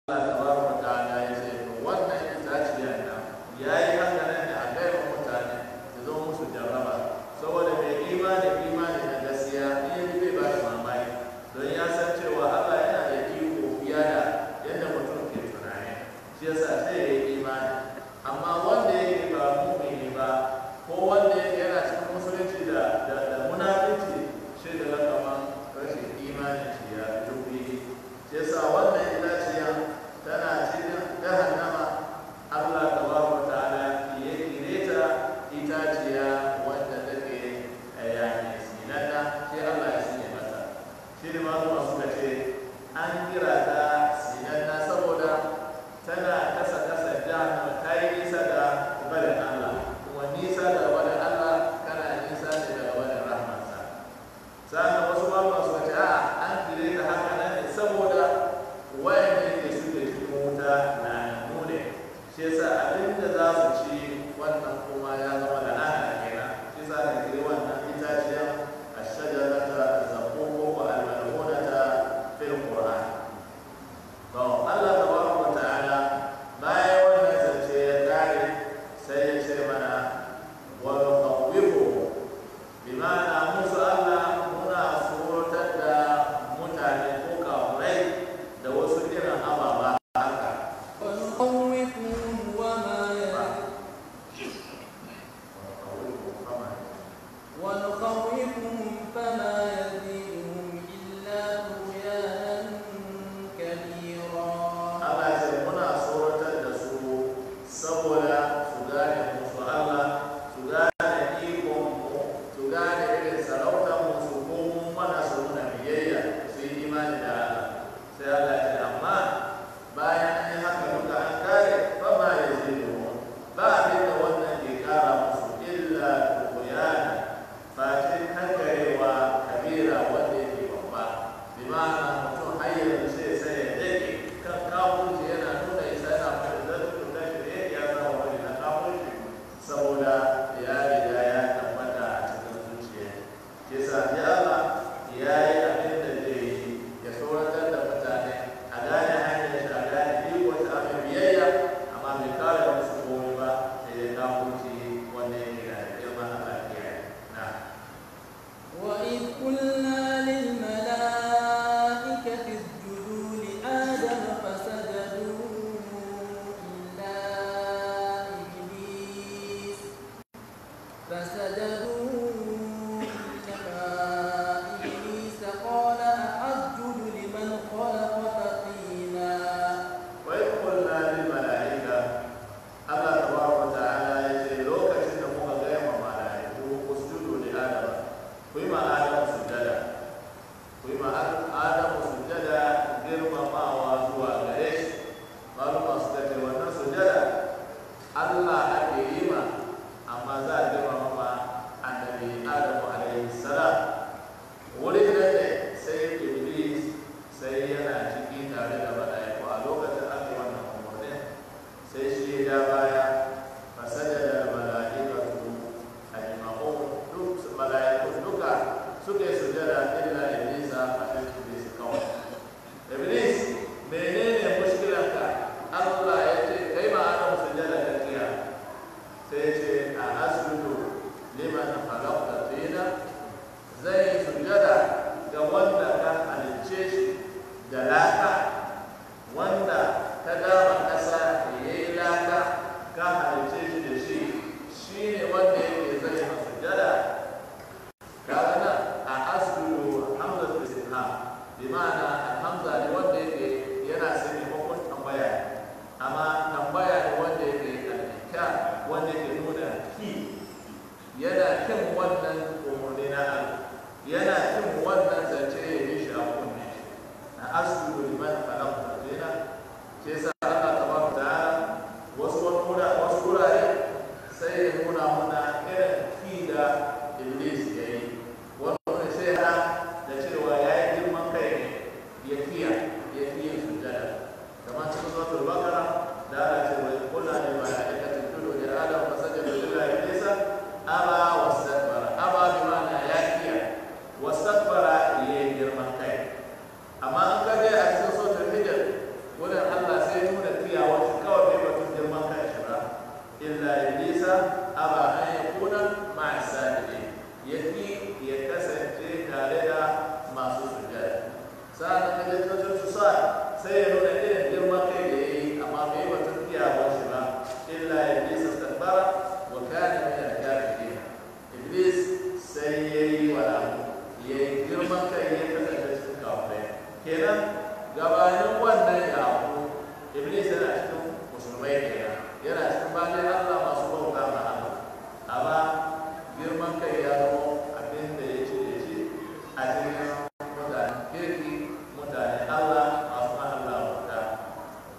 tabaraka ta'ala ya ce to wannan itaciya na yayi haka nan da a gaiwa mutane da zo musu jarraba saboda mai imani imani na gaskiya in bai ba shi mamaki don ya san cewa Allah yana da iko fiye da yadda mutum ke tunani shi yasa sai ya yi imani amma wanda yake ba mu'mini ba ko wanda yake yana cikin musulunci da da, da munafici shi da kaman rashin imani shi ya dubi shi yasa wannan itaciya tana cikin jahannama Allah tabaraka ta'ala ya kireta itaciya wanda take yani sinata sai Allah ya sanya mata shi ne malama suka ce an kira ta sinata saboda tana kasa kasa jahannama ta yi nisa da barin Allah kuma nisa da barin Allah kana nisa ne daga barin rahmansa sa'an wasu malama suka ce a an kire ta haka nan ne saboda wayanda ke suke cikin wuta na nune shi yasa abin da za su ci wannan kuma ya zama da ana kenan shi yasa da kire wannan itaciya a shajarata zaqqum wa al-mal'unata fil qur'an to Allah tabaraka wa ta'ala bayan wannan zance ya kare sai ya ce mana wa nuqawwifu bima'ana musu Allah muna suratar da mutane ko kafurai da wasu irin ababa haka ونخوفهم وما ونخوفهم فما يزيدهم إلا طغيانا كبيرا Allah ce muna tsoratar da su saboda su gane musu Allah su gane ikon mu su gane irin sarautar mu su komo mana su nuna biyayya su yi imani da Allah sai Allah ce amma bayan an yi haka duka an kare ba ma ya zai ba abin da wannan ke kara musu illa tuqyana face kankarewa kabira wanda yake babba bi ma'ana mutum har yanzu sai sai ya dake kan kafurci yana nuna isa yana fara da tuka shi da ya zama wani na kafurci saboda ya riga ya tabbata a cikin zuciya ke sa ya Allah ya yi abin da zai yi ya tsoratar da mutane a gane hanyar shi a gane iko ta abin biyayya amma bai kare musu komai ba sai ya kafurci wanda yake da girma a lafiya na وإذ قلنا للملائكة اسجدوا لآدم فسجدوا إلا إبليس فسجدوا إلا إبليس قال أسجد لمن خلقت طينا وإذ قلنا للملائكة الله تبارك وتعالى يجي لوكاشن da muka gaya ma mala'iku usjudu li adam ku yi ma adam sujjada ku yi ma adam sujjada girmamawa zuwa gare shi maluma suka ce wannan sujjada Allah ake yi ma amma za a girmama ma annabi Adamu alaihi salam wurin da ne sai iblis sai yana ciki tare da mala'iku a lokacin aka wannan umarni sai shi ya baya fasajada da mala'ikatu ajma'un duk mala'iku duka suka yi sujada illa iblis a kan iblis kawai iblis menene mushkilanka Allah ya ce kai ma adam sujada da kiya sai ya ce a asjudu liman khalaqta tina zai sujada ga wanda ka halicce shi da laka wanda ka dama ƙasa ya yi laka ka halicce shi da shi shi ne wanda yake zai ma sujada kaga nan a asjudu hamza istifham bi ma'ana alhamza ne wanda yake yana sani hukun tambaya amma tambaya ne wanda yake alika wanda yake nuna ki yana kin wannan umarni na Allah yana kin wannan zance ya yi shi a kunne na asjudu liman khalaqta tina ke sa Allah tabaraka ta'ala wasu wani wasu wurare sai ya nuna muna irin ki da iblis ya yi wani wani sai ha da cewa ya yi girman kai ne ya kiya ya kiya sujjada kamar cikin suratul baqara da Allah ce wa qulna lil malaikati isjudu li adam fasajadu illa iblisa aba wastakbara aba bi ma'ana ya kiya wastakbara ya yi girman kai amma an kaje a cikin suratul hijr wurin Allah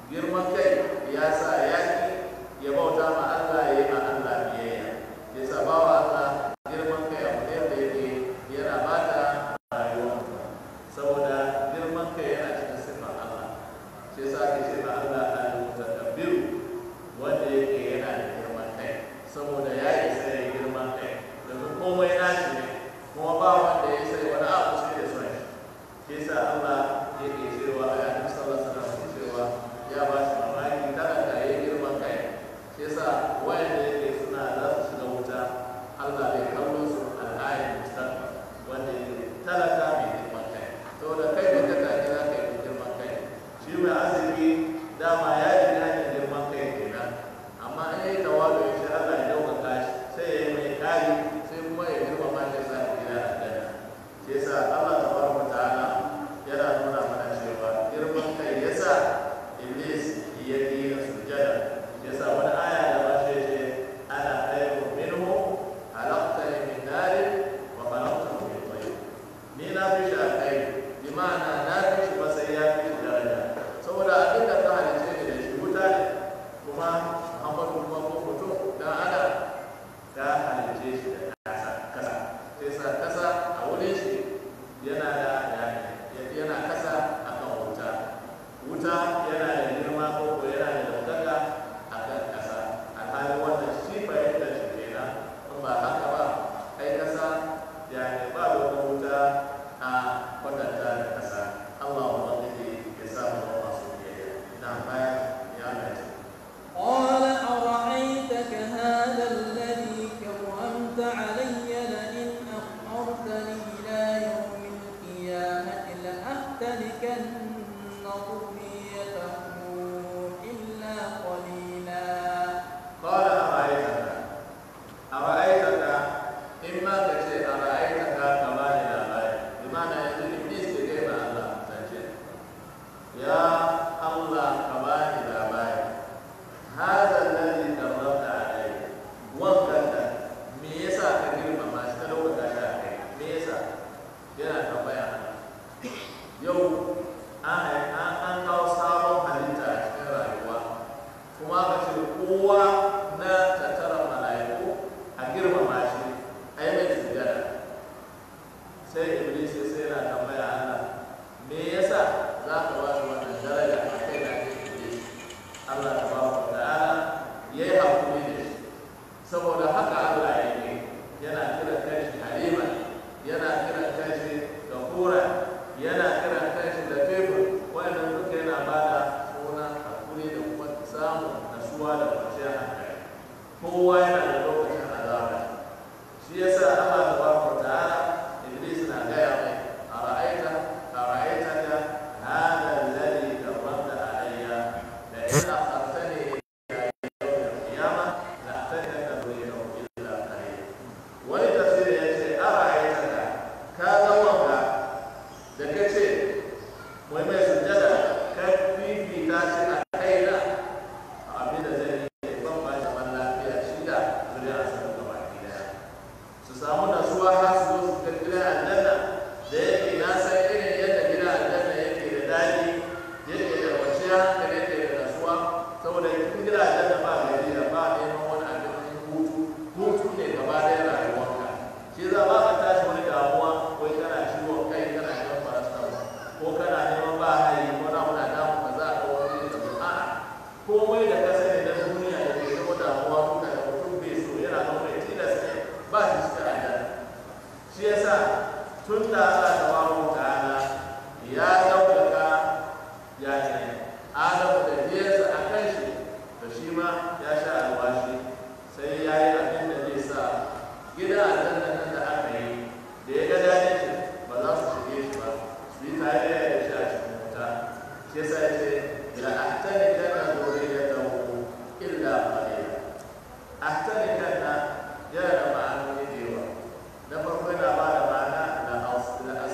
girman kai ya sa ya ki ya bauta ma Allah ya yi ma Allah biyayya ya sa bawa Allah girman kai abu ne da yake yana bata rayuwa saboda girman kai yana cikin siffar Allah shi yasa ake ce ma Allah al-mutakabbir wanda yake yana da girman kai saboda ya isa ya yi girman kai domin komai nashi ne kuma ba wanda ya sai wani abu sai da son shi shi yasa Allah yake cewa a yakin sallallahu alaihi wasallam cewa ya ba shi mamaki talaka ya yi girman kai shi yasa wayanda yake suna za su shiga wuta Allah bai kallo su al'ayin mustaqbal wanda yake talaka mai girman kai saboda kai da ka tafi za ka yi girman kai shi mai azumi dama ya ji hanyar girman kai kenan amma in yi tawalo ya ce Allah ya ɗaukaka shi sai ya yi mai kari sai kuma ya girmama shi sa ya gida a dana shi yasa Allah tabaraka ta'ala yana nuna mana cewa girman kai yasa iblis ya yi sujada yasa wani aya da ba shi ce ana khairu minhu halaqtani min narin wa khalaqtahu min tin ni na fi shi alkhairi bi ma'ana na fi shi masai ya fi shi daraja saboda abin da ka halice ni da shi wuta ne kuma Muhammadu kuma ko mutum dan adam ka halice shi da kasa kasa sai sa kasa a wurin shi yana da yana kasa akan wuta wuta yana da girma ko ko yana da daukaka akan kasa alhali wannan shi fahimtar shi kenan in ba haka ba ai kasa yani ba wata wuta a kwatanta da kasa Allah ubangiji ya sa mu zama masu biyayya na baya ya lace قال أرأيتك هذا الذي كرمت علي لئن أخرتني إلى يوم القيامة لأحتركن ذريته إلا قليلا قال أرأيتك أرأيتك إما كشيء أرأيتك كما لا غير بمعنى يقول إبليس كيف الله تنشئ يا الله كما لا غير هذا الذي كرمت عليه وكذا me yasa ka girmama shi ka ɗaukaka shi a kai me yasa yana tambaya yau an an an kawo sabon halitta a cikin rayuwa kuma ka ce kowa na tattara mala'iku a girmama shi a yi mai sujada sai iblis ya sai yana tambaya Allah me yasa za ka ba shi wannan daraja a kai na ke iblis Allah ta ba wa ta'ala ya yi hakuri da shi saboda haka Allah ya yi yana kira kanshi halima yana kira kanshi gafura yana kira kanshi da tebur wannan duka yana ba da suna hakuri da kuma samun nasuwa da kwanciyar hankali kowa yana da lokacin azaba shi yasa Allah tabaraka wa ta'ala Iblis na gaya mai ara'aita ara'aita ka hada alladhi karramta alayya la in akhartani ila yawm al-qiyamah la ahtadaka dhurriyatahu illa qalil wani tafsiri yace ara'aita ka ka ga wanga da kace wai mai sujjada ka fifita shi a kaina abin da zai yi ban ba shi zaman lafiya shi da zuriya sa gaba daya su samu nasuwa har su zo su ga gidan aljanna da yake na san irin yadda gidan aljanna yake da daɗi yake da kwanciya hankali yake da nasuwa saboda cikin gidan aljanna ba gari da ba neman wani abin hutu hutu ne gaba ɗaya rayuwarka shi za ba ka tashi wani damuwa wai kana ciwon kai kana shan paracetamol ko kana neman ba hayi ko na muna damu ka za a ga wani da a'a komai da ka sani na duniya da ke zama damuwa duka da mutum bai so yana zama mai tilas ne ba shi cikin aljanna shi yasa tun da Allah tabaraka ta'ala ya ɗaukaka ya ne Adamu da biyarsa a kan shi da shi ma ya sha alwashi sai ya yi abin da zai sa gida aljanna nan da aka yi da ya ga daɗin shi ba za su shige shi ba su yi tare da shi a cikin wuta shi yasa ya ce la ahtani kana zuriyatahu illa qalila ahtani kana yana da ma'anoni da yawa na farko yana ba da ma'ana da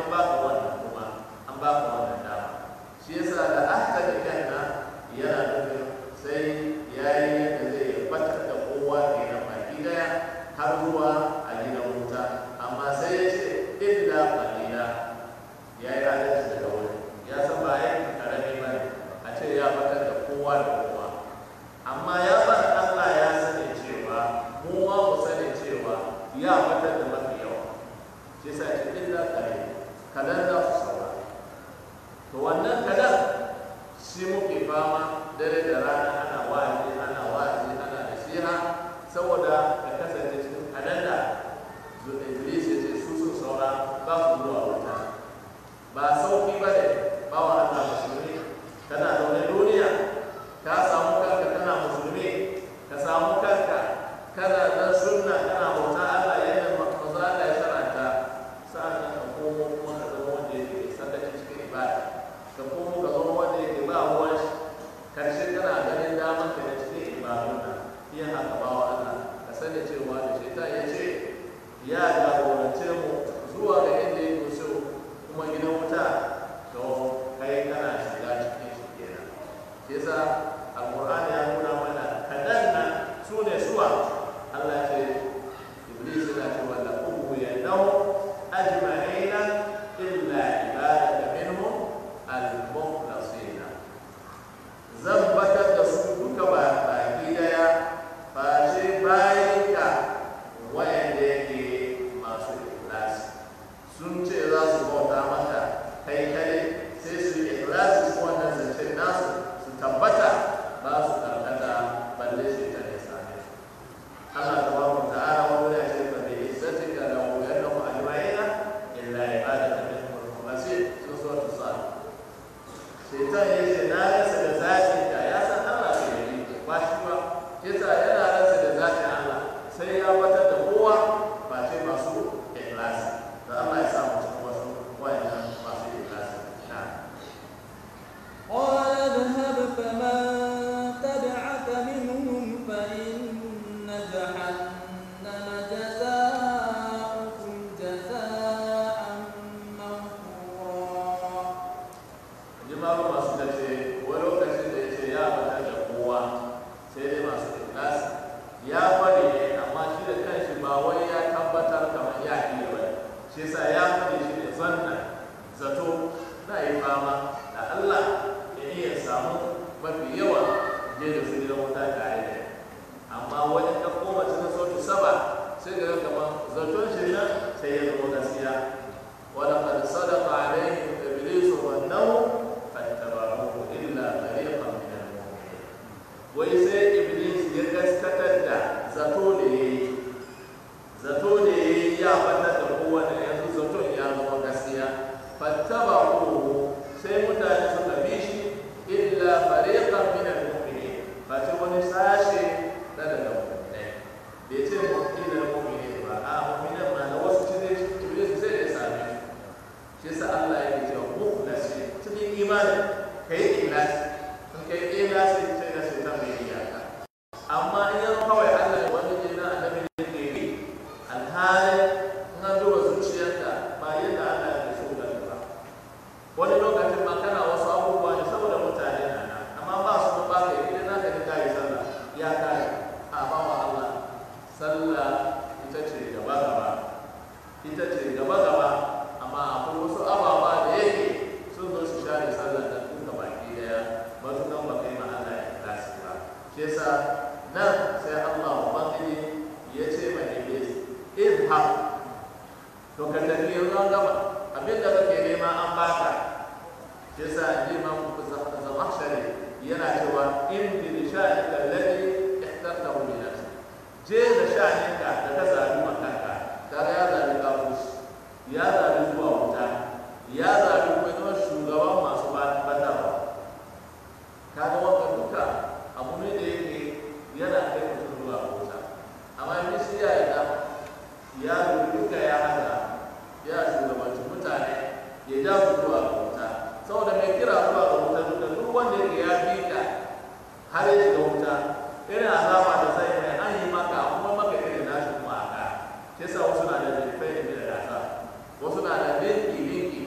an baka wannan kuma an baka wannan dama shi yasa da ahta da kanna yana nufin sai yayi yadda zai batar da kowa ke na baki daya har zuwa a gidan wuta amma sai ya ce illa qalila ya yi adalci daga wuri ya san ba ya karami ba ne a ce ya batar da kowa da kowa amma ya bar Allah ya sani cewa mu ma mu sani cewa ya batar da mafi yawa shi yasa ce illa qalila kadan za su saura to wannan kadan shi muke fama dare da rana ana wa'azi ana wa'azi ana nasiha saboda ka kasance cikin kadan da Iblis ya ce su sun saura ba su zuwa wuta ba sauki ba ne ba wa Allah musulmi kana zaune duniya ka samu kanka kana musulmi ka samu kanka kana dan sunna kana bauta Allah yadda manzo Allah ya sharanta sa'an ka komo kuma ka zama wanda yake sakaci cikin ibada ka komo ka zama wanda yake ba ruwan shi karshe kana ganin daman ka da cikin ibadun nan iya haka ba wa Allah ka sani cewa da shaitan ya ce ya jagorance mu zuwa ga inda yake so kuma gidan wuta to kai kana shiga cikin shi kenan shi yasa alqur'ani ya nuna mana kadan nan su ne suwa Allah ce iblis yana cewa la ubu ya nau ajma'ina illa ibadaka minhum al-mukhlasina zan batar da su duka ba baki daya face bayan ka wayanda yake masu ikhlasi sun ce za su bauta maka kai kai sai su yi ikhlasi su wannan zance nasu su tabbata ba su karkata balle shi ta ne same su Allah tabaraka ta'ala wani ya ce fa bi izzatika la uyannahu ajma'ina illa ibadaka minhum al-mukhlasin sun so ta sa shaitan ya ce na rasa da zatin ka ya san Allah ke yi ba shi ba yasa yana rasa da zatin Allah sai ya batar da kowa ba ce masu ikhlasi da Allah ya samu cikin wasu wayannan masu ikhlasi na قال اذهب فمن تبعك منهم فإن جهنم جزاؤكم جزاء موفورا jimaru masu da ce wani lokacin da ya ce ya batar da kowa sai dai masu ikhlasi ya bari ne amma shi da kanshi ba wai ya tabbatar kamar ya iya ba shi yasa ya faɗi shi ne zanna zato na yi fama da Allah ya iya samu mafi yawa je da su gidan wuta tare da ni. amma wani ka koma cikin sautu saba sai ga kamar zaton shi nan sai ya zama gaskiya ولقد صدق عليهم ابليس ظنه فاتبعوه الا فريقا من المؤمنين wai sai iblis ya gaskatar da zato da ya yi zato da ya yi ya fata da kowane yanzu zaton ya zama gaskiya fattaba ko sai mutane suka bi shi illa fariqan min al-mu'minin ba ce wani sashe na daga mu'minai bai ce mu'minin al-mu'minin ba a mu'minin ma na wasu cikin iblis sai ya same shi shi yasa Allah yake cewa mukhlasi cikin imani kai ikhlasi in kai ikhlasi sai da sai ta mai iyaka amma in yau kawai Allah ya wani jina annabi ne ke yi alhali in an duba zuciyarka ba yadda Allah ya so ka ba wani lokacin ma kana wasu abubuwa ne saboda mutane na nan amma ba su ba ka yi idan naka ne kai sallah ya kai a ba wa Allah sallah ita ce gaba gaba ita ce gaba gaba amma akwai wasu ababa da yake sun zo su share sallar da duka baki daya ba su kan baka yi ma Allah ya klasi ba shi yasa nan sai Allah ubangiji ya ce ma Iblis idha to ka tafi yanzu an gama abin da kake nema an baka shi yasa Imam Zamakhshari yana cewa in bi sha'ika alladhi ihtartahu li nafsi je da sha'aninka da ka zabi makanka kaga ya zabi kafus ya zabi zuwa wuta ya zabi kuma zama shugaban masu batarwa kaga wanda duka abu ne da yake yana kai mutum zuwa wuta amma in shi ya yarda ya duka ya hada ya shugabanci mutane ya ja su zuwa ga wuta saboda mai kira zuwa ga wuta duka duk wanda yake ya bi ka har ya shiga wuta irin azaba da zai mai an yi maka kuma maka irin nashi kuma aka shi yasa wasu na da jirfai da gasa wasu na da linki linki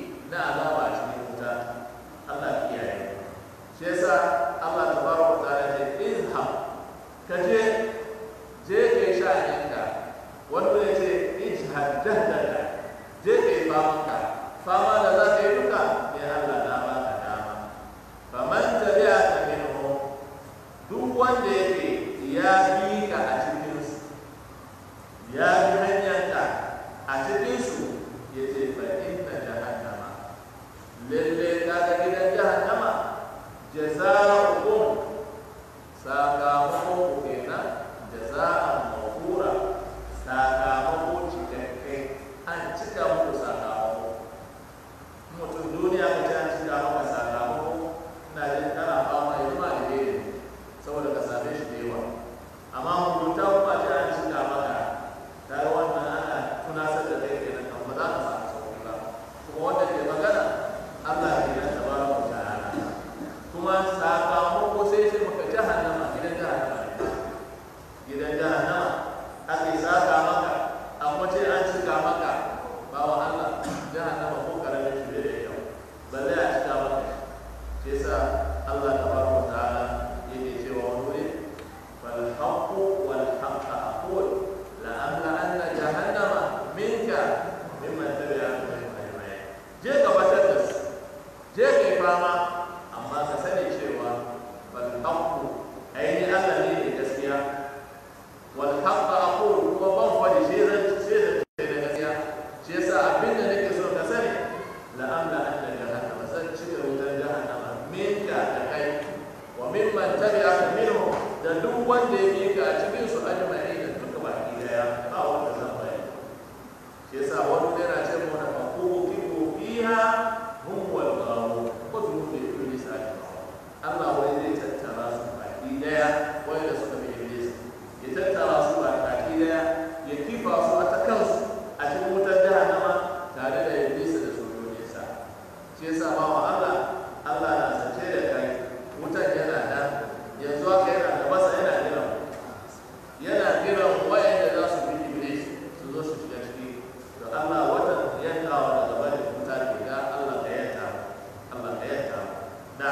hum wal ghawu wa junudu iblis ajma'un Allah wai zai tattara su baki daya wai da suka bi iblis ya tattara su baki daya ya kifa su a ta kansu a cikin wutar jahannama tare da iblis da sojojinsa shi yasa ba wa Allah Allah na sace da kai wutar yana da yanzu haka yana da masa yana jiran yana jiran wayanda za su bi iblis su zo su shiga ciki to Allah watan yankawa daga barin wuta ke da Allah ka yanka Allah ka yanka na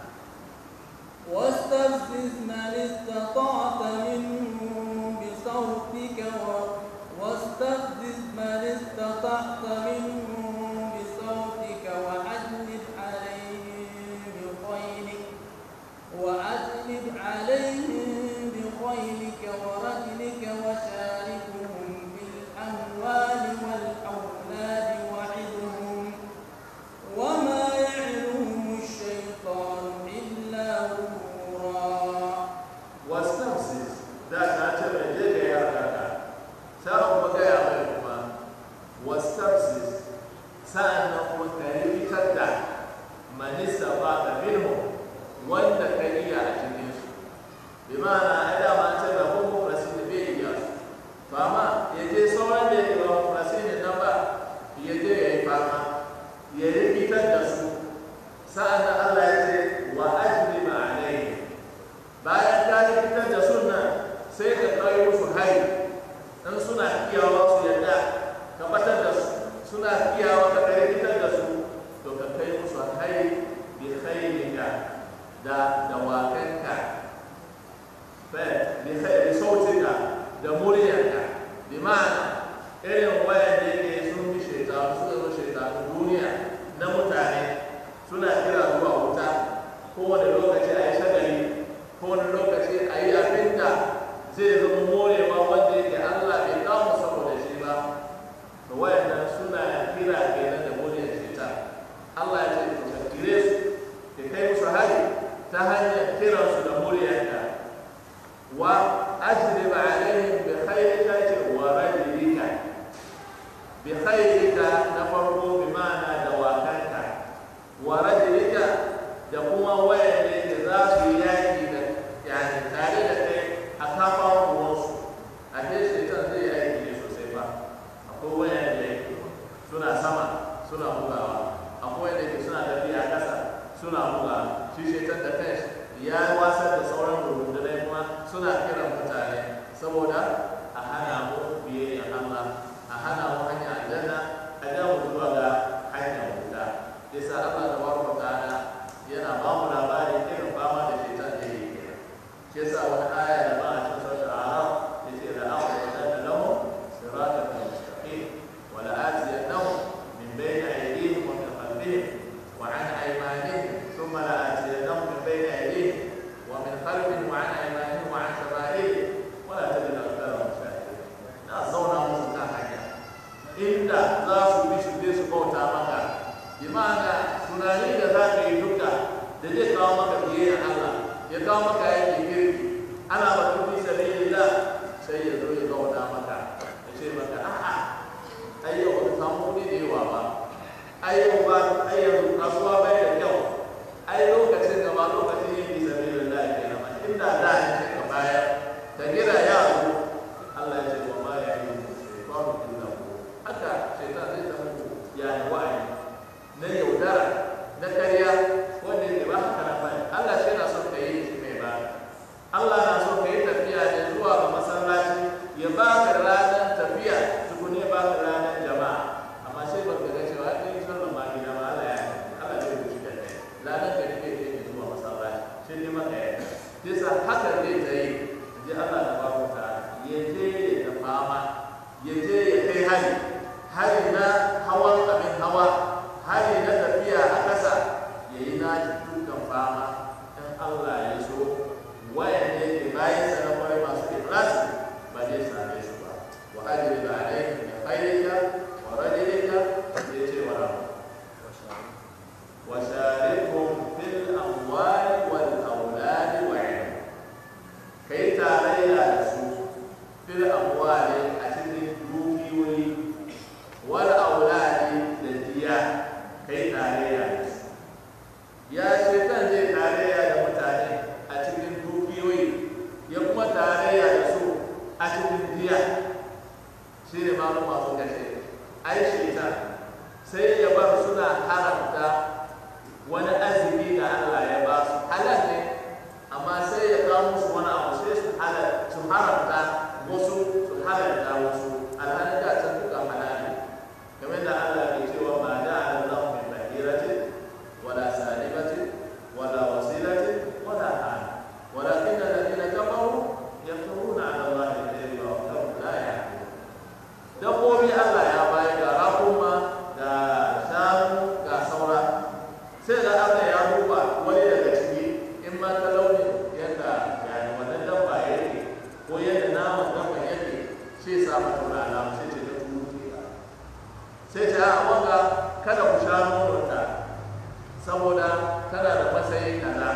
واستفزز من استطعت منهم بصوتك و- واستفزز من استطعت منهم بصوتك وأجلب عليهم بخيلك وأجلب عليهم بخيلك ورجلك وشاركهم في الأموال والأولاد وعدهم وما يعلهم الشيطان إلا غرورا wastamsis da ta ce mai je ga yara ka ta kuma gaya mai kuma wastamsis sa'an nan kuma ka rikitar da manista ba ka minhu wanda ka iya a cikin su bi ma'ana ai dama an ce ba ko mufrasi da bai iya su to amma ya je sauran da ya ba mufrasi ne nan ba ya je ya yi fama ya rikitar da su sa'an nan Allah ya ce wa ajri ma'anai bayan ka yi fitar da sunna sai ka kai musu hari in suna iyawa su yadda ka batar da su suna iyawa ka kai fitar da su to ka kai musu hari bi khairika da dawakanka fa bi khairi sautika da muryarka bi ma'ana irin wayan da yake sun bi shaitanu suka zo shaitanu duniya na mutane suna kira zuwa wuta kowane lokaci a yi shagali kowane lokaci a yi abin da zai zama morewa wanda yake Allah bai kawo saboda shi ba to wayannan suna kira kenan da muryar shaitan Allah ya ce to ka kire su ka kai musu hari ta hanyar kiransu da muryarka wa ajrib alaihim bi khayrika ce wa rajulika bi khayrika na farko bi ma'ana da wakanka wa rajulika da kuma wayan da za su yi yaki da yani tare da kai a kafa uwansu a ke shaitan zai yi aiki ne sosai ba akwai wayan da yake suna sama suna bugawa akwai wayan da yake suna tafiya a ƙasa suna bugawa shi shaitan da kai ya wasar da sauran rundunai kuma suna kiran mutane saboda a hana mu biyayya Allah a hana mu hanyar aljanna a ja mu zuwa ga hanyar wuta yasa Allah da barka ta'ala yana ba mu labarin irin fama da shaitan da yake kira shi yasa wani aya da ba a cikin sautin arab yace da aka wadanda lahum siratan mustaqim wa la atiyannahum min bayni aydihim wa min khalfihim wa an aymanihim thumma la atiyannahum min bayni aydihim wa min khalfihim wa an aymanihim wa an shama'ilihim wa la tajid aktharahum shakirin na zauna musu kan hanya inda za su bi su je su bauta maka bi ma'ana tunani da za ka yi duka da zai kawo maka biyayya Allah ya kawo maka yake girki ana ba tufi sabilillah sai ya zo ya zauna maka ya ce maka a'a ai yau ba ka samu kuɗi da yawa ba ai yau ba ai yanzu kasuwa bai da kyau ai lokacin da ba lokacin yin fi sabilillah ke nan ba inda da ne sai ka bayar ka gira yaro Allah ya ce wa ma ya yi shaytanu illa hu haka shaytan zai zama yani wa'ayi na yaudara na karya wanda yake ba haka na bane Allah shi na son ka yi shi mai ba Allah na son ka yi tafiya ne zuwa ga masallaci ya ba ka ranar tafiya tukune ba ka ranar jama'a amma sai ba ka ga cewa ɗin yi sallan ma gida ba Allah ya Allah zai rubuci da kai ranar ka nake ke ne zuwa masallaci shi ne maka ya bisa haka zai ta yi ji Allah da babu ta ya je ya fama ya je ya kai hari hari na hawan abin hawa hari na tafiya a ƙasa ya yi nashi dukkan fama in Allah ya so wayan ne ke bayan sa na kwarai masu ikhlasi ba zai same su ba wa ajri da alaihim bi khairika wa rajulika ya ce wa rabu wa sharikum fil amwali wal auladi wa ilm kai tarayya da su fil amwali a cikin dukiyoyi wal auladi da diya kai yi tarayya da su ya shaitan zai tarayya da mutane a cikin dukiyoyi ya kuma tarayya da su a cikin diya shi ne malama suka ce ai shaitan sai ya bar suna haramta wani azumi da Allah ya ba su halal ne amma sai ya kawo musu wani abu sai su halal su haramta wasu su halalta wasu alhali da can duka halal ne game da Allah ke cewa ma da Allah min bahiratin wala salibatin wala wasilatin wala hal walakin alladhina kafaru yaftaruna ala Allah al-kadhiba wa hum la ya'lamun dabbobi Allah ya bayar da rakuma da shanu ga saura sai da Allah ya duba wani daga ciki in ma ta launi yadda yani wannan dabba yake ko yadda naman dabba yake sai sa mata wani alamu sai ce ta turu ke sai ce a wanga kada ku sha nononta saboda tana da matsayin kaza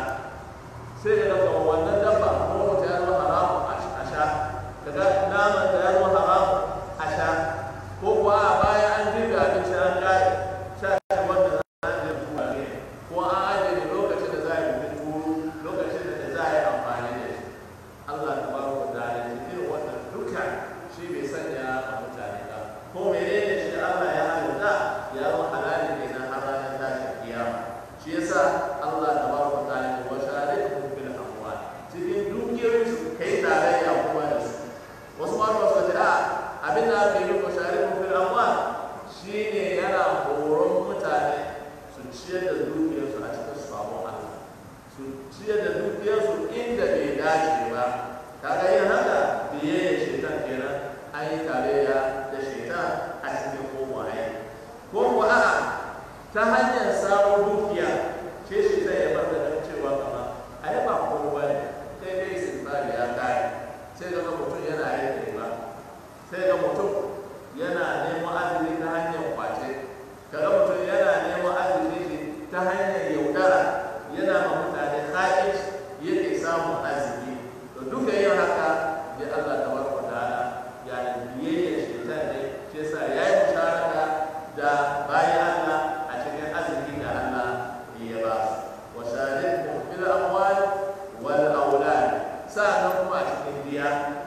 sai da daga wannan dabba nono ta ya zama haramun a sha daga naman ta ya zama haramun a sha ko kuwa a bayan an girga abinci an kare sha shi wanda za a je tuwa ne ko an ajiye ne lokacin da za a yi bukin turu lokacin da za a yi amfani da shi Allah ta baro da dalilin irin wannan duka shi bai sanya a mutane ba ko menene shi Allah ya halitta ya zama halali ne na har ranar tashin kiyama shi yasa Allah ta baro da dalilin wa sharikum bil amwal cikin dukiyoyin su kai tarayya kuma da su wasu ma ba su ce a abin da ake yi wa sharikum bil amwal shine yana horon mutane su ciyar da dukiyarsu a cikin sabon Allah su ciyar da dukiyarsu inda bai dace ba kaga yin haka biyayya shaitan kenan an yi tarayya da shaitan a cikin kowaye ko kuwa a'a ta hanyar samun dukiya ce shaitan ya bar da nan cewa kama a yi ba kowa ne kai dai sinbari ya kare sai ga mutum yana yin ba sai ga mutum yana neman azumi ta hanyar kwace kaga mutum yana neman azumi shi ta hanyar yaudara yana ma mutane haƙiƙ yake samun azumi to duka yin haka da Allah ta barka ta'ala ya biyayya shaitan ne shi yasa ya yi musharaka da bayan Allah a cikin azumi da Allah ya ba su wa sharikum fil amwal wal aulad sa'annan kuma a cikin diya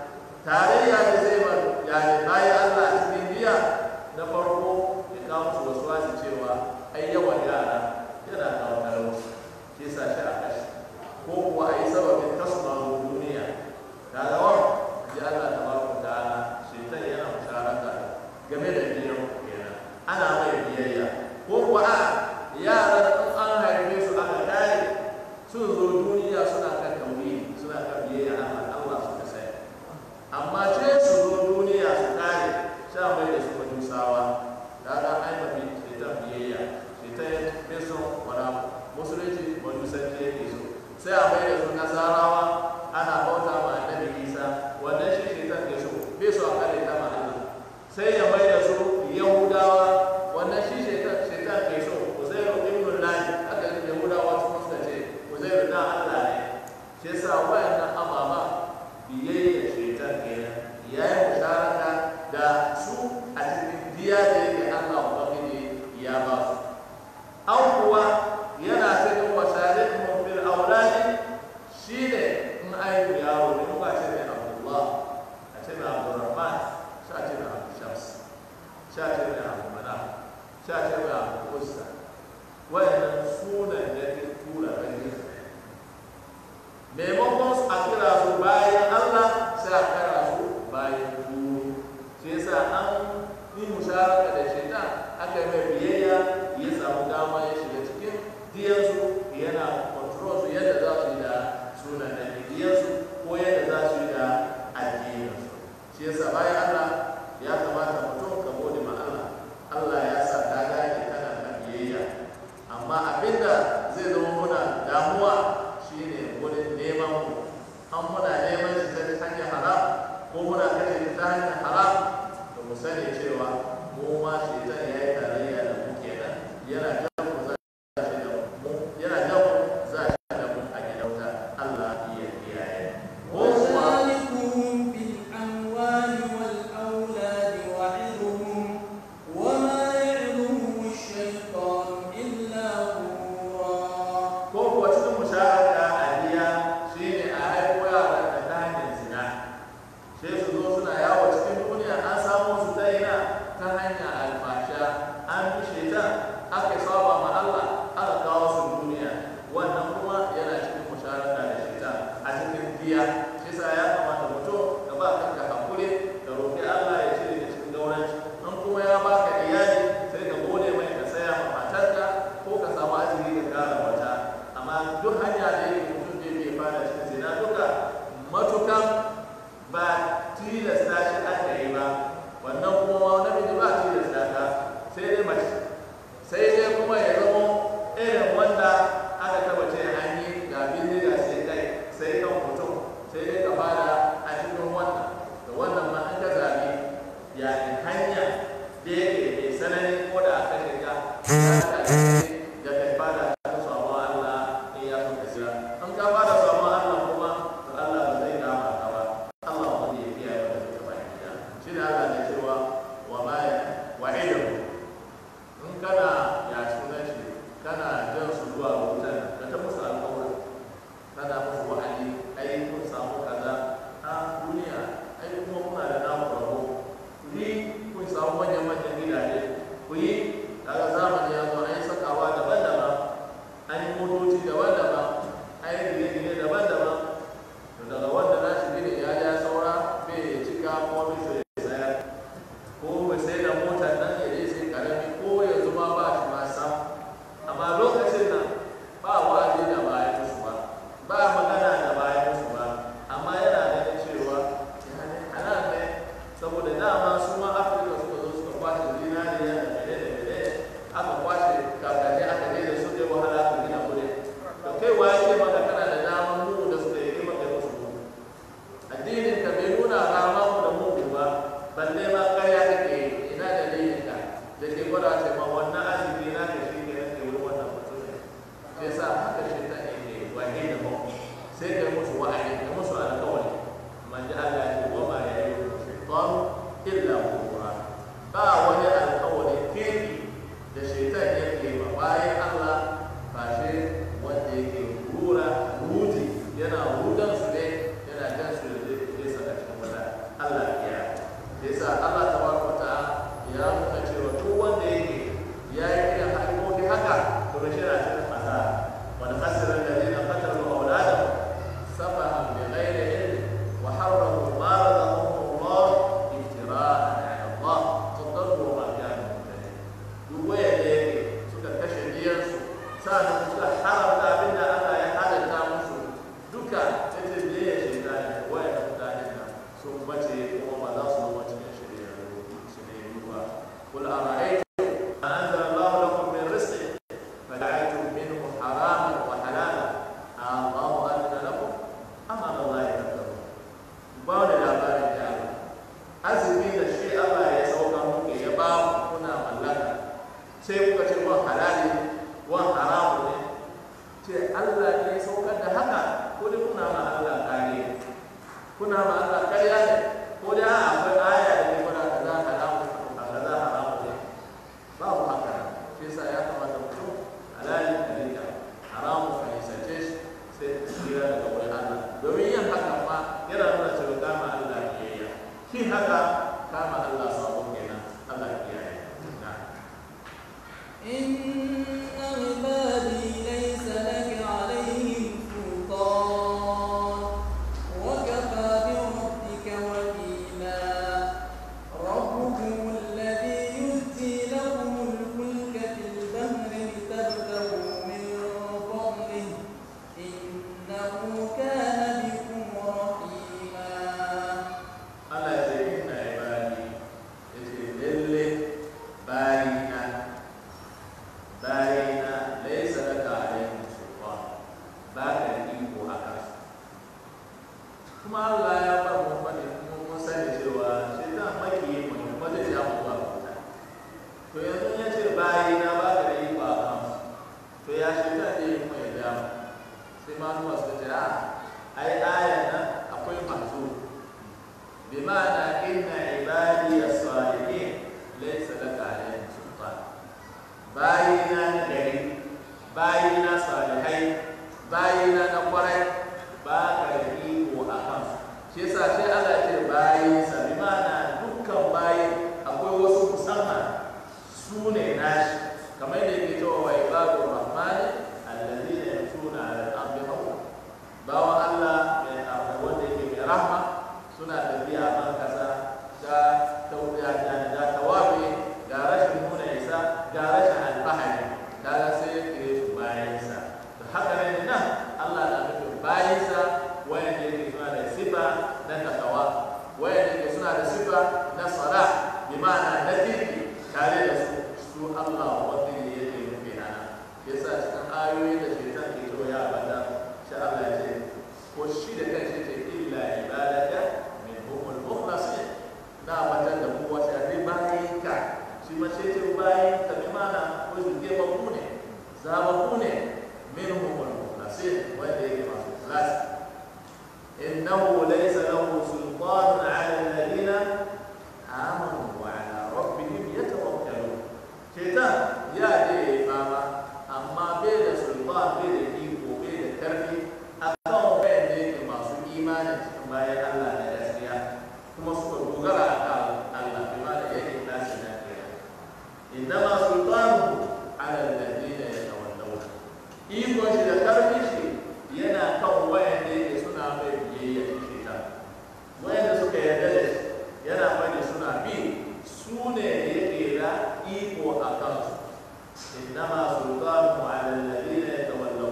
tarayya da zai bar yani bayan Allah a cikin diya na farko ya kawo musu wasu wasu cewa ai yawan yara yana kawo talauci shi yasa shi a kashi ko kuwa a yi sababin tasmanin duniya kaga wa ji Allah ta baraka ta'ala shaitan yana musharaka game da biyan kenan ana mai biyayya ko kuwa a yaran in an haife su aka kare sun zo duniya suna kan tauhidi suna kan biyayya Allah Allah suka sai amma ce su zo duniya su kare sha mai da su majusawa kaga ai mafi shaitan biyayya shaitan ya fi son wani abu musulunci majusanci yake so sai a mai da su nasarawa ana bauta ma annabi isa wannan shi shaitan ke so bai so a kare ta ma Allah sai ya mai da su yahudawa wannan shi shaitan shaitan ke so uzairu ibn lahi aka yi yahudawa su suka ce uzairu na Allah ne shi yasa wayannan ababa biyayya shaitan kenan ya yi musharaka da su a cikin diya da yake Allah ubangiji ya ba su an kuwa yana cikin washarikun fil auladi shine in aihu yaro ne muka ce mai abdullah a ce mai abdurrahman sha ce mai abu shams sha ce mai abu mana sha ce mai abu usta wayannan sunan da ke tura ganin maimakon su a kira su bayan allah sai a kira su bayan turu shi yasa an yi musharaka da shaitan aka yi mai biyayya ya samu dama ya shiga cikin diyansu yana control su yadda za su yi da sunan da diyansu ko yadda za su yi da addininsu shi yasa bayan Allah ya kamata mutum ka gode ma Allah Allah ya sa ka gane kana kan biyayya amma abinda zai zama muna damuwa shine wurin neman mu an muna neman shi ta hanyar haram ko muna kashe shi ta hanyar haram to mu sani cewa mu ma shaitan ya yi tarayya da mu kenan yana jan mu za shi da mu yana jan mu za shi da mu a gidan wuta Allah ya kiyaye ko kuma وشاركهم في الأموال والأولاد haka to shi na cikin asara wani khasirar da zai na qatalu auladahum safahan bi ghairi ilm wa harramu ma razaqahum Allah iftira'an 'ala Allah tadallu ma kanu muhtadin duk waya da yake suka kashe diyansu sa'an suka haramta abin da Allah ya halatta musu duka ta ce biye shaitani waya da mutanen nan sun bace kuma ba za su zama cikin shirya su ne ruwa kul ara'aytum ma anzala Allah lakum min rizqin فجعلتم منه حراما وحلالا الله أذن لكم أم على الله تذكرون بعد الأخبار الجاهلة azumi da shi Allah ya sauka muku ya ba ku kuna mallaka sai kuka ce wan halali wan haramu ne ce Allah ne ya saukar da haka ko dai kuna ma Allah kare kuna ma Allah kariya ne ko dai a akwai aya da ke gwada kaza haramu a kaza haramu ne babu haka shi yasa ya kamata mutum halali ka rika haramu ka nisace shi sai ka tsira daga wurin Allah domin yin haka ma yana nuna cewa dama Allah biyayya kin haka kama Allah sabo kenan Allah kiyaye na إن عبادي ليس لك عليهم سلطان وكفى بربك وكيلا ربكم الذي يزجي لكم الفلك في البحر لتبتغوا من فضله إنه كان بكم رحيما Allah ya ce inna ibadi ya ce lalle bayina bayina laisa laka alaihim sultan ba ka da iko a kansu kuma Allah ya ba mu fadi kuma mun sani cewa shaitan makiyin mu ne kuma zai ja mu ba wuta to yanzu ya ce bayina ba ka da iko a kansu to ya shaitan zai yi kuma ya ja mu sai manuwa suka ce a ai ayan nan akwai masu بمعنى إن عبادي الصالحين ليس لك عليهم سلطان باينا نجري باينا صالحين باينا نقرأ باك يقيم أخف shi yasa sai Allah ya ce bayi sa bi ma'ana dukkan bayi akwai wasu musamman su ne nashi kamar da yake cewa wa ibadu rahmani alladhina yamshuna 'ala al-ardi hawla bawan Allah mai wanda yake mai rahma suna tafiya a ban kasa ga tauriya da da tawabi ga rashin nuna isa ga rashin alfahari kaga sai ya kire su bayansa da haka ne nan Allah na nufin bayansa wayanda yake suna da sifa na takawa wayanda yake suna da sifa na sala bi ma'ana na kirki tare da su su Allah wanda yake nufi ana yasa cikin ayoyi da shaitan ke cewa ya bada shi Allah ya ce ko shi da kanshi ce illa ibadaka minhumul mukhlasin na wajen da kowa shafi bayan ka shi ma sai ce bayan ka bi mana ko su ke babu ne zababu ne minhumul mukhlasin wanda yake masu ikhlas innahu laysa lahu sultanun ala alladhina amanu wa ala rabbihim yatawakkalun shaitan ya je ya fama amma bai da sultan bai da iko bai da karfi akan wayanda yake masu imani cikin bayan Allah da gaskiya kuma suka dogara a kan Allah bi ma da yake nasu na kira innama sultanu ala alladhina yatawallawna iko shi da karfi shi yana kan wayanda yake suna mai biyayya shi ta wayanda suka yarda da shi yana bane suna bi su ne yake da iko a kansu innama sultanu ala alladhina yatawallawna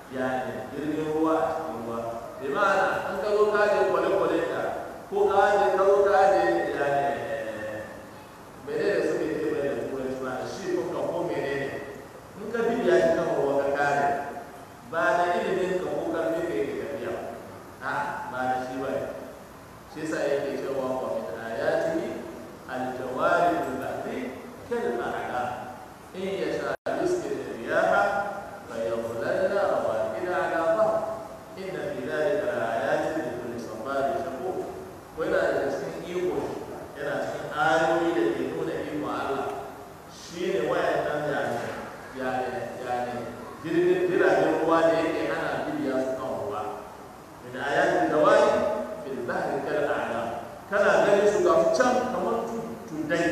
yani jirgin ruwa a cikin ruwa bi ma'ana an ka zo ka je kwale-kwale ka ko ka je ka zo ka je yani mene da suke ce mai da turanci ma shi ko ka ko mene ne in ka bibiya shi kan ruwa ka kare ba da ilimin ka ko karfi ka yake tafiya a ba da shi ba shi yasa yake cewa wa min ayatihi al-jawari bil-bahri kal-a'lam in yasha yuskin riyaha فيظللن رواكد على ظهر إن في ذلك لآيات لكل صبار شكور وإلى cikin iko yana cikin ayoyi da ke nuna iko Allah shi ne wayannan yani yani yani jirgin jiragen ruwa da yake ana bibiya su kan ruwa min ayatin dawai fil bahri kal a'lam kana gani su ga su can kamar tudai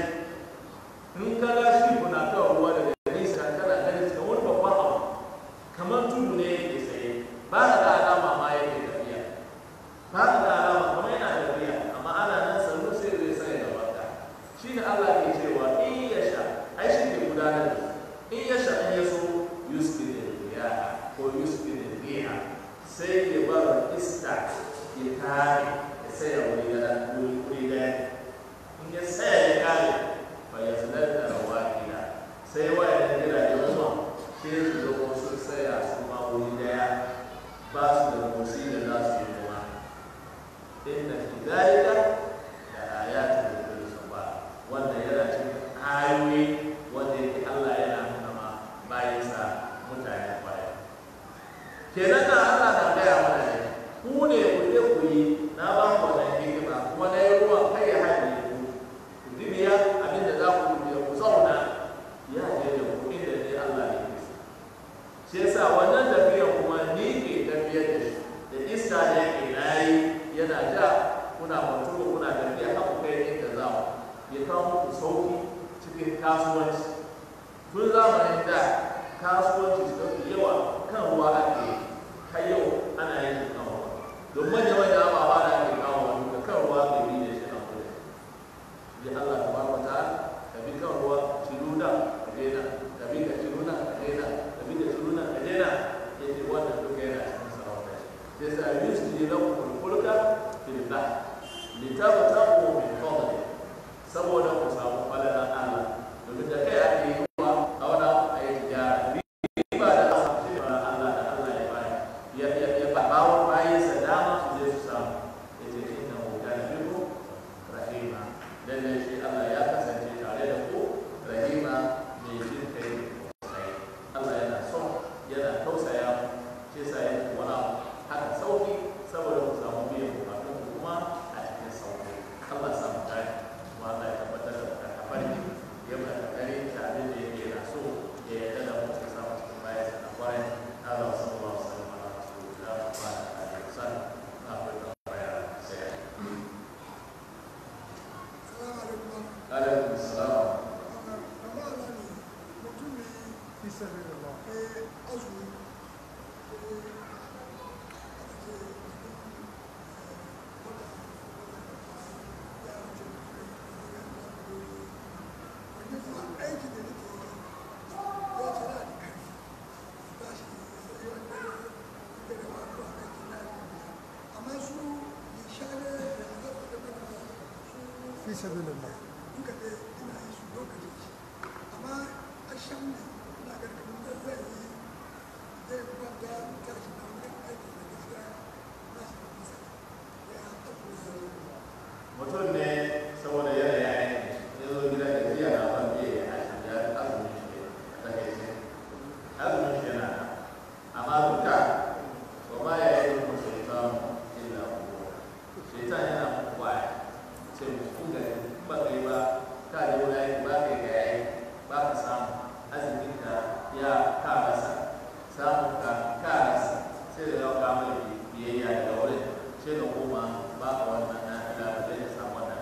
in ka ga shi kuna kan ruwa daga nisa kana ganin su kamar babban abu kamar tudu ne yake tsaye ba ka da alama ma yake tafiya ba ka da alama kuma yana tafiya amma ana nan sannu sai zai sai da baka shi ne Allah ke cewa in ya sha ai shi ke gudanar da in ya sha in ya so yuskin riya ko yuskin riya sai ya bar iska ya kare ya saya wuri da wuri wuri da in ya saya ya kare fa ya sanar da rawakila sai wayan gidajen ruwa sai su zo kuma sun tsaya su ma wuri daya ba su da motsi da za su yi noma inda fi zalika da ayatin da kullu sabba wannan yana cikin ayoyi wanda yake Allah yana nuna ma bayansa mutane kwarai kenan da Allah na gaya mana ne ku ne ku je ku yi na ba ku wannan hikima kuma na yi ruwan kai ya haɗe ku ku dibiya abin da za ku dibiya ku zauna ya je da ku inda ne Allah ne ke so shi yasa wannan tafiyar kuma ni ke tafiyar da shi da iska da yake nayi yana ja kuna mutuwa kuna tafiya haka kai inda za mu ya kawo muku sauki cikin kasuwanci tun zamanin da kasuwanci suka fi yawa kan ruwa ake yi har yau ana yin kan ruwa don manya manya ababa da ake kawo wa duka kan ruwa ke bi da shi nan kuma ya Allah ta barka ta ka bi kan ruwa ciluna ka daina ka bi ka ciluna ka daina ka bi ka ciluna ka daina ya ce wannan duka yana cikin sarauta shi sai sa yusti lakum fulka fil bahr litabtagu min fadli saboda ku samu falalan Allah domin da kai ake yi wa a wani a yi tijara riba da asa ce ba Allah da Allah ya bayar ya ya ya ba bawo bayan sa dama su je su samu ya ce inna hu kana bikum rahima lalle shi Allah ya kasance tare da ku rahima mai jin kai sai Allah yana son yana tausaya mu shi yasa ya ku wani abu haka sauki saboda ku samu biyan bukatun ku kuma a cikin sauki Allah ya samu tare kuma Allah ya tabbatar da ka farki ya mana kokari da abin da yake yana so ya yarda da mu ya samu cikin bayan sa na kwarai Allah sallallahu alaihi wasallam ala rasulillah wa ala alihi wasallam na fata baya sai Salamu alaikum. alaikum assalam Amma na ne mutum ne fi sabilillah eh, azumi eh, aka ce eh, wata ya wuce wani kuma aiki da nake yi ya ce na da karfi ba shi sai wanda ya da wato a aiki na amma su nishane da zafi da bada su fi sabilillah duka da ina yi su lokaci amma a shan ne ina ga kamar da zai yi zai kwanta tashi na wurin aiki da gaskiya na shi da kusa ya abu mutum ne saboda yanayi aiki ya zo gidan da jiya na ban biya ya hashi ya azumin shi a takaice azumin shi yana nan amma duka ba ma ya yi mu shaitan illa kuwa shaitan yana muku waya ce mu kun ga in ba kai ba ka je wani aiki ba kai ga yayi ba ka samu azumin ka ya ka rasa samun ka ka rasa sai da yau ka mai biyayya daga wurin sai da koma ba ka wannan na ila ba zai samu wannan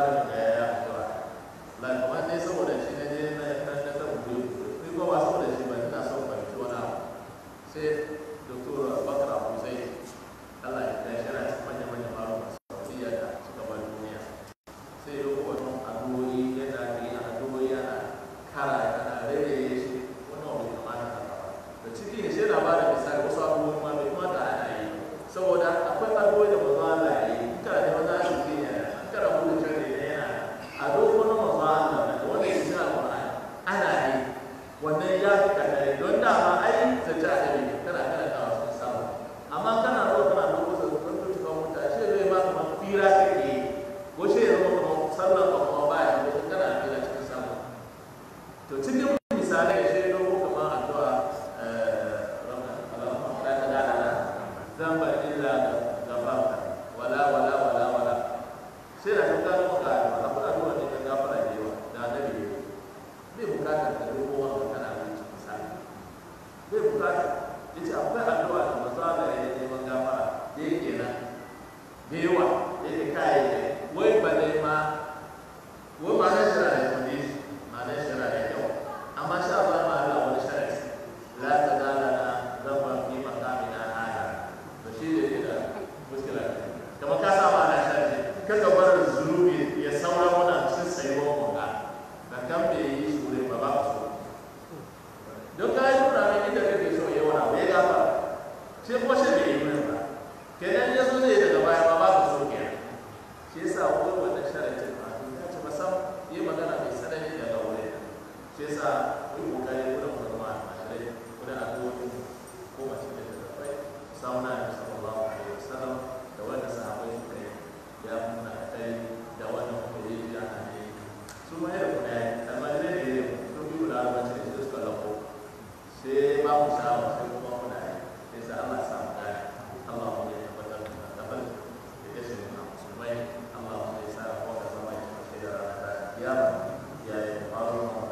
malamin da ya yi addu'a la kamar dai saboda shi na je na na na ta buɗe ni ko ba saboda shi ba ina son fahimci wani abu sai doktor bakar abu zai Allah ya kai shi yana cikin manyan manyan malama saudiya da suka bar duniya sai yau wani addu'o'i yana da yi addu'o'i yana kara yana rere shi wani abu bai kamata haka ba da ciki ne sai na ba da misali wasu abubuwan ma bai kamata ana yi saboda akwai addu'o'i da manzo Allah ya yi in kana da wani arziki ne in kana buɗe shari'a ne yana a dokokin manzo Allah da wanda ya shi Al-Qur'ani ana yi wannan ya fi kadari don dama ai zace a dare kana kana da wasu samu amma kana zo kana doko sa ko ko ko muta shi zai ma kuma fira kake yi ko shi ya zama kuma sallan ba kuma ba ya ko kana fira cikin samu to cikin misalai shi doko kamar addu'a eh Allahumma la tadala lana dhanba illa ghafarta wala wala wala wala sai da ka gano maka akwai addu'a ne ka gafara da yawa da annabi ne bai bukatar ka doko wanda kana yin cikin sa bai bukatar yace akwai addu'a da manzo Allah ya yi neman gafara da yake nan da yawa da yake kai ne wai ba dai ma wai ma na shira da kudi ma na shira da kyau amma sha ba ma Allah wani sharadi la ta dala na zamba fi makamina hada to shi da yake da muskila kamar ka sa ma na sharadi kaga bar zunubi ya saura wannan cikin sayuwar mu ga da kan bai yi shi wurin ba ba ka so don ka yi nuna mai inda kake so ya wani abu ya gafa sai kuma shi bai yi wurin ba kenan ya zo zai daga baya ma ba ka so kenan shi yasa wani wannan sharatin ma ya ce masam yi magana mai sanani daga wurin shi yasa ku yi kokari wurin ku zama a mashirai wurin addu'o'in ko mace da ta zafai samu na da sallallahu alaihi wasallam da wanda sahabbai suka yi ya muna kai da wannan kuma yi ji ana ne su ma yadda kuna yi almajirai ne ne sun bi guda arbaci da shi suka lafo sai ba mu samu sai kuma kuna yi sai sa Allah ya samu gani Allah mu ya tabbatar da tabbatar da ya shi na musulmai Allah mu ya sa ko ka zama ya shi da ranar da kiyama ya yi faru